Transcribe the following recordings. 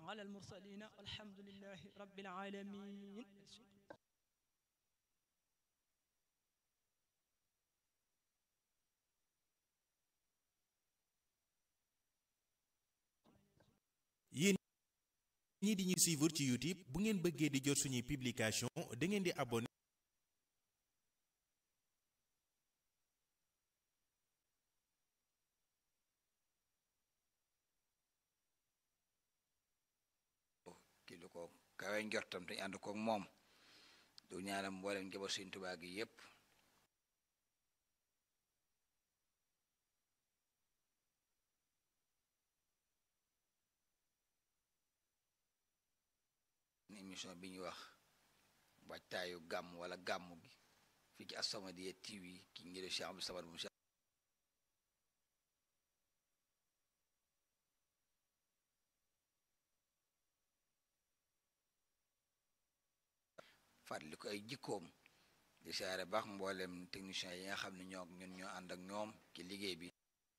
ala almursalina walhamdulillahi rabbil alamin yéen ñii di ñu suivre ci YouTube bu ngeen bëggee di jot suñuy publication da ngeen di abonné ki lu ko kawe njortam te ñu ànd koog moom du ñaanam mboolem njaboot Sëriñ Tuubaa gi yépp émission bi ñuy wax waajtaayu gàmm wala gàmm gi fii ci As-Samadiyya TV ki ngi def Cheikh Abdou Samad bu Cheikh fàttali ko ay jikkoom di siyaare baax mboolem technicien yi nga xam ne ñoo ñun ñoo ànd ak ñoom ci liggéey bi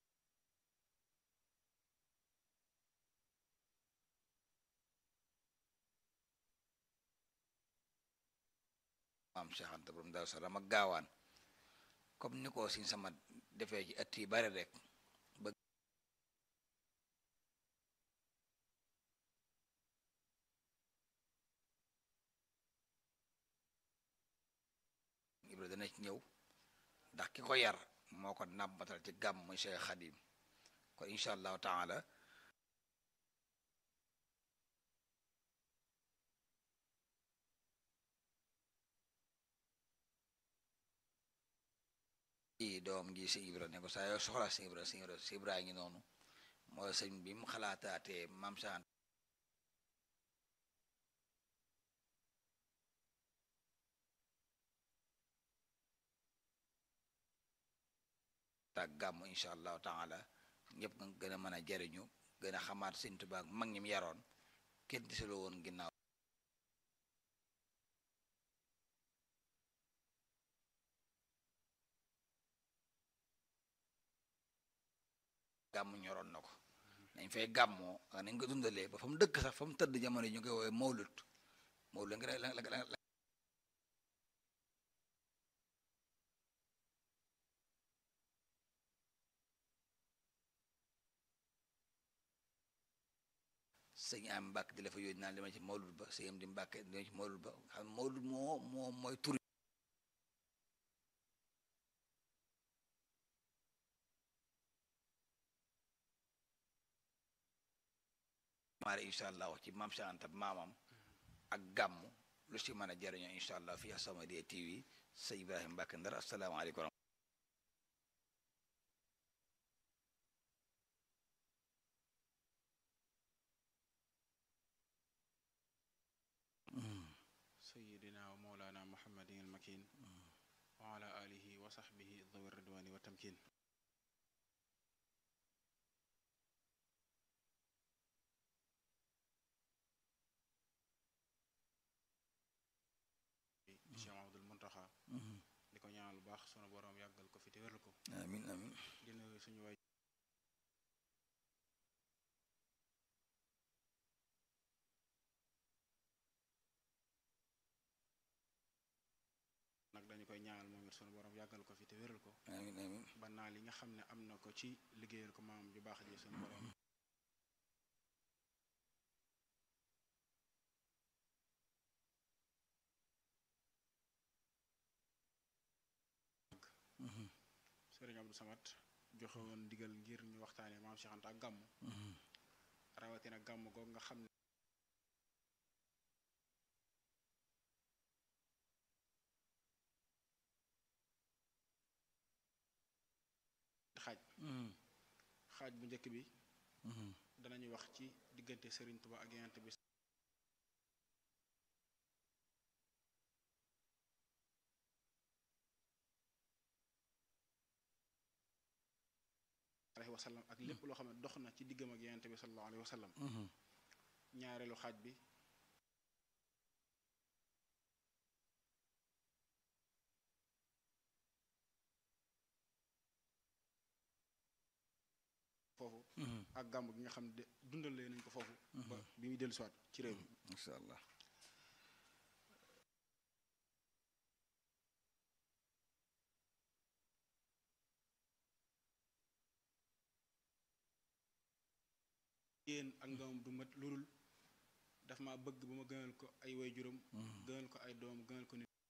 maam Cheikh Anta borom Daaru Salaam ak gaawaan comme ni ko siñ sama defee ci ëtt yi bari rek ba Ibra dana ci ñëw ndax ki ko yar moo ko nàmbatal ci gàmm muy Cheikh Xadim kon incha allahu taala i doom gi si Ibra ne ko saa yoo soxla si Ibra si Ibra si Ibra ngi noonu mooy sëñ bi mu xalaataatee maam Cheikh ak gàmm incha allahu taala ñëpp nga gën a mën a jariñu gën a xamaat Sëñ Tuubaa ak mag ñi mu yaroon kenn disaloo woon ginnaaw gàmm ñoroon na ko dañ fay gàmmoo ak nañ ko dundalee ba fa mu dëkk sax fa mu tëdd jamono yi ñu koy woowee mawlut mawlut la nga la la sëñ am mbàkk di la fa yónni naan li ma ci mawlud ba sëñ am di mbàkk di ma ci mawlud ba xam ne mawlud moo moo mooy tur maare incha allah wax ci maam Cheikh Anta maamam ak gàmm lu si mën a jariñoo incha allah fii As-Samadiyya TV sëñ Ibrahima Mbàkke Ndar asalaamaaleykum sayidina wa mawlana muhammadin almakin wa ala alihi wa sahbihi dhawi ridwani wa tamkin Cheikh Mahamadul Muntaxa di ko ñaanal lu baax sunu boroom yàggal ko fi te wéral ko amin amin di nuyu suñu waay nag dañu koy ñaanal moom it sunu borom yàggal ko fi te wéral ko amin amin ba naa li nga xam ne am na ko ci liggéeyal ko maam ju baax ji sunu borom sëriñ Abdou Samad joxe woon ndigal ngir ñu waxtaane maam Cheikh Anta ak gàmm rawatina gàmm googu nga xam ne xaaj xaaj bu njëkk bi danañu wax ci diggante sëriñ Tuba ak Yonent bi alayhi wa sallam ak lépp loo xam ne dox na ci diggam ak Yonent bi sallallahu alayhi wa sallam ñaareelu xaaj bi foofu ak gàmm gi nga xam ne dundalee nañ ko foofu ba bi muy dellu siwaat ci réew mi incha allah yéen ak ngamam du mat lurul daf ma bëgg ba ma gënal ko ay way juróom gënal ko ay doom gënal ko nit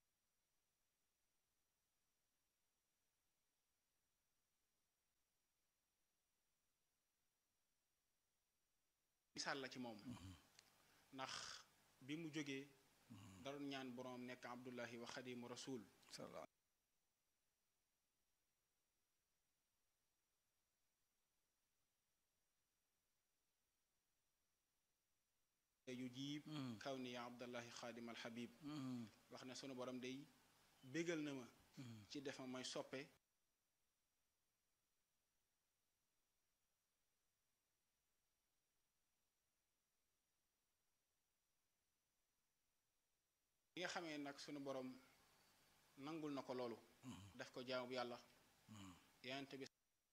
misaal la ci moom ndax bi mu jógee daroon ñaan boroom nekk abdullahi wa xadimu rasul salaam yu jiib kaw ni ya abdallahi xaadim alxabib wax ne sunu borom day bégal na ma ci def ma may soppe bi nga xamee nag sunu borom nangul na ko loolu def ko jaamu yàlla yonent bi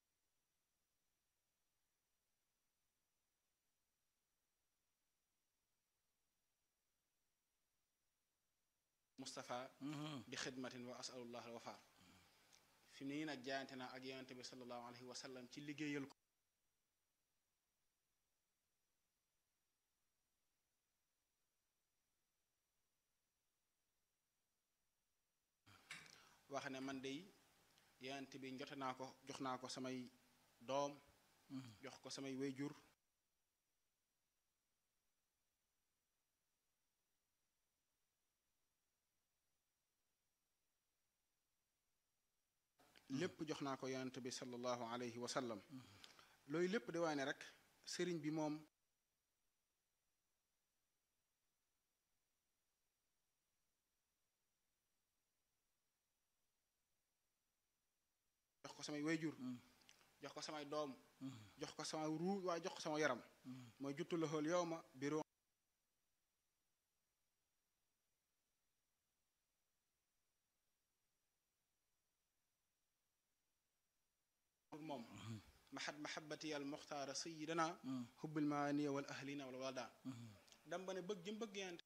Mustafa bi xidmatin wa asalullah al wafa fi mu ne nii nag jaayante naa ak yonent bi sallallahu alayhi wa sallam ci liggéeyal ko wax ne man dey yonent bi njote naa ko jox naa ko samay doom jox ko samay wéyjur lépp jox naa ko yonent bi sallallahu alayhi wa sallam loolu lépp di waane rek sëriñ bi moom jox ko samay wayjur jox ko samay doom jox ko sama ruu waaye jox ko sama yaram mooy juttu la xool yow ma biro moom mahad mahabati al muxtaara sayidana hubbil maaniya wal ahlina wal walda dam ba ne bëgg jëm bëgg yant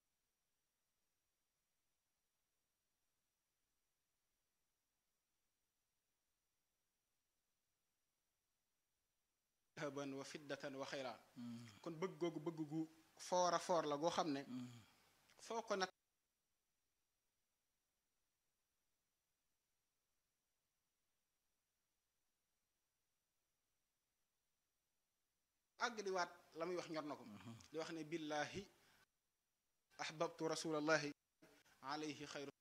dahaban wa fiddatan wa xayra kon bëgg googu bëgg gu foora foor la goo xam ne foo ko nag àgg di waat la muy wax ñor na ko di wax ne billahi ahbabtu rasulallahi alayhi xayru